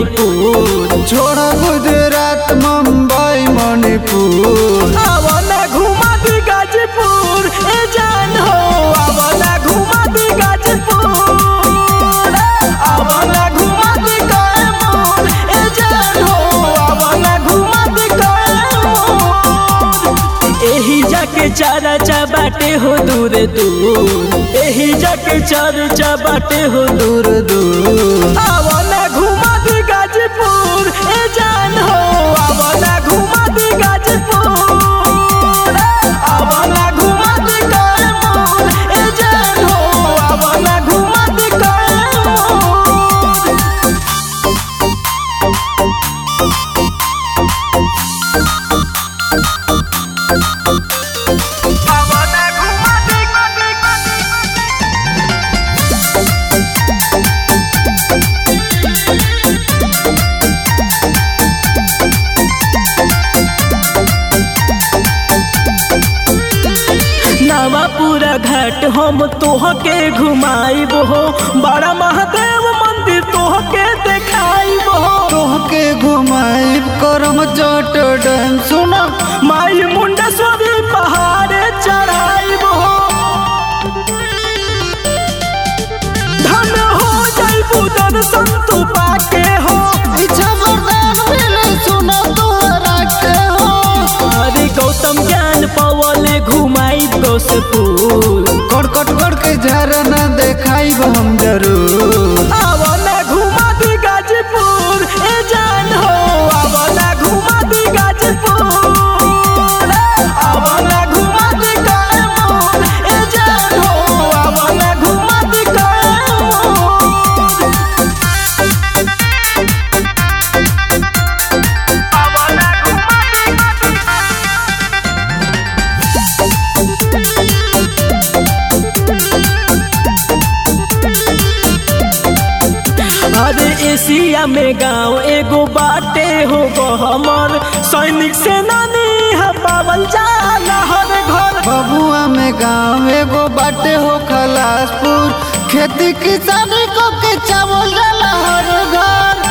मणिपुर छोड़ गुजरात मुंबई मणिपुर आवना घुमा दी गाजीपुर ए जान हो आवना घुमा दी गाजीपुर आवना घुमा दी कैमूर ए जान हो आवना घुमा दी कैमूर एही जाके चारा चा बाटे हो दूर दूर एही जाके चारा चा बाटे हो दूर दूर दूर आवना घुमा दी गाजीपुर ए जान हो आवना घुमा दी गाजीपुर आवना घुमा दी कैमूर ए जान हो आवना घुमा दी कैमूर आवना घुमा दी नवापुरा घाट हम तोहके घुमाइब हो बड़ा महादेव मंदिर तोहके देखाइब हो तोहके घुमाई करम चट डैम सुना माई मुंडेश्वरी पहाड़े चढ़ाइब हो धन हो जाइबू दर्शन तू पाके हो इच्छा वरदान मिले सुना तोहरा के हो अरे गौतम ज्ञान पवले घुमाइब गौसपुर कड़कट कर के झरना देखाई हम जरूर आवना घुमा दी गाजीपुर ए जान हो आवना घुमा दी गाजीपुर आवना घुमा दी कैमूर ए जान हो आवना घुमा दी कैमूर आवना घुमा दी अरे एशिया में गांव एगो बाटे हो हमर सैनिक सेनानी है पावल जाला हर घर बबुआ में गाँव एगो बाटे हो खलासपुर खेती किसानी को के चावल डाला हर घर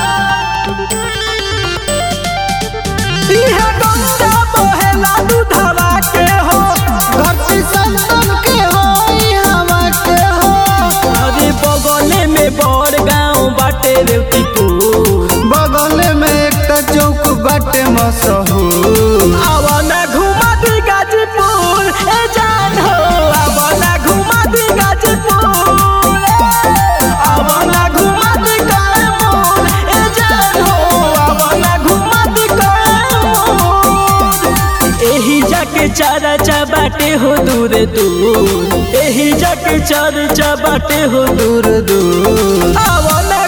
इहे गंगा बहेला दूधवा के हो धरती संतन के हो ई हवा के हो अरे बगले में बड़ गांव बाटे रेवतीपुर बगल में एक चौक बाटे मशहूर आवना घुमा दी गाजीपुर ए जान हो आवना घुमा दी गाजीपुर आवना घुमा दी कैमूर ए जान हो आवना घुमा दी कैमूर एही जाके चारा चा बाटे हो दूर दूर एही जाके चारा चा बाटे हो दूर दूर दूर आवना